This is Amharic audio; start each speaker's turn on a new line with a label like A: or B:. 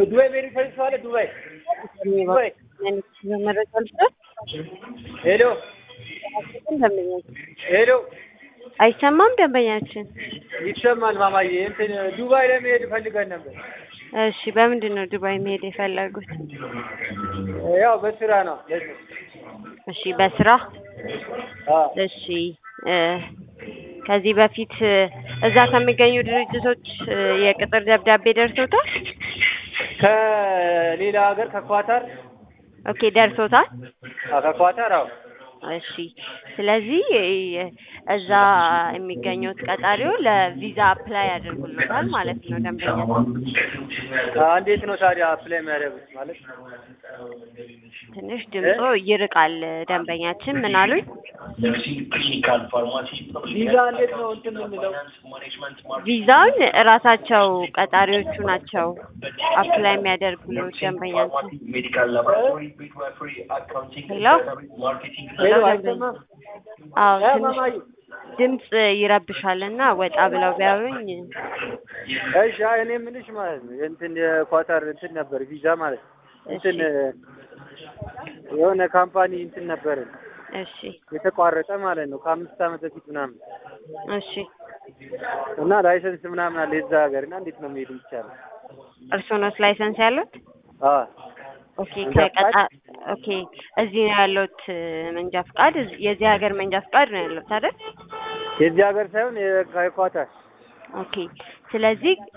A: ዱባይ መሄድ የሚፈልግ ሰው አለ? ዱባይ ዱባይ።
B: መረጃ ልስጥ።
A: ሄሎ
B: ደንበኛችን
A: ሄሎ፣
B: አይሰማም። ደንበኛችን
A: ይሰማል ማማዬ። እንትን ዱባይ ለመሄድ ፈልገን ነበር።
B: እሺ፣ በምንድን ነው ዱባይ መሄድ የፈለጉት?
A: ያው በስራ ነው።
B: እሺ፣ በስራ
A: አዎ
B: እሺ። እ ከዚህ በፊት እ እዛ ከሚገኙ ድርጅቶች እ የቅጥር ደብዳቤ ደርሶታል?
A: ከሌላ ሀገር ከኳታር
B: ኦኬ፣ ደርሶታል።
A: አዎ፣ ከኳታር አዎ።
B: እሺ ስለዚህ እ እዛ የሚገኙት ቀጣሪው ለቪዛ አፕላይ ያደርጉልታል ማለት ነው። ደንበኛ
A: አዎ፣ እንዴት ነው ታዲያ አፕላይ የሚያደርጉት ማለት?
B: ትንሽ ድምጾ ይርቃል። ደንበኛችን ምን አሉኝ?
A: ቪዛ እንዴት ነው እንትን የምንለው?
B: ቪዛውን እራሳቸው ቀጣሪዎቹ ናቸው አፕላይ የሚያደርጉት ደንበኛችን። ሄሎ
A: ሄሎ፣ አይሰማም?
B: አዎ
A: እ
B: ትንሽ
A: ማማዬ
B: ድምጽ ይረብሻል እና ወጣ ብለው ቢያዩኝ
A: እሺ፣ አይ እኔ የምልሽ ማለት ነው እንትን የኳታር እንትን ነበር ቪዛ ማለት ነው እንትን የሆነ ካምፓኒ እንትን ነበር
B: እሺ
A: የተቋረጠ ማለት ነው ከአምስት ዓመት በፊት ምናምን
B: እሺ
A: እና ላይሰንስ ምናምን አለ የዛ ሀገር እና እንዴት ነው መሄድ ይቻላል?
B: እርስዎ ኖት ላይሰንስ ያሉት?
A: አዎ
B: ኦኬ ከቀጣ ኦኬ እዚህ ነው ያለሁት መንጃ ፍቃድ እዚህ- የዚህ ሀገር መንጃ ፍቃድ ነው ያለሁት አይደል?
A: የዚህ ሀገር ሳይሆን የኳታር
B: ኦኬ ስለዚህ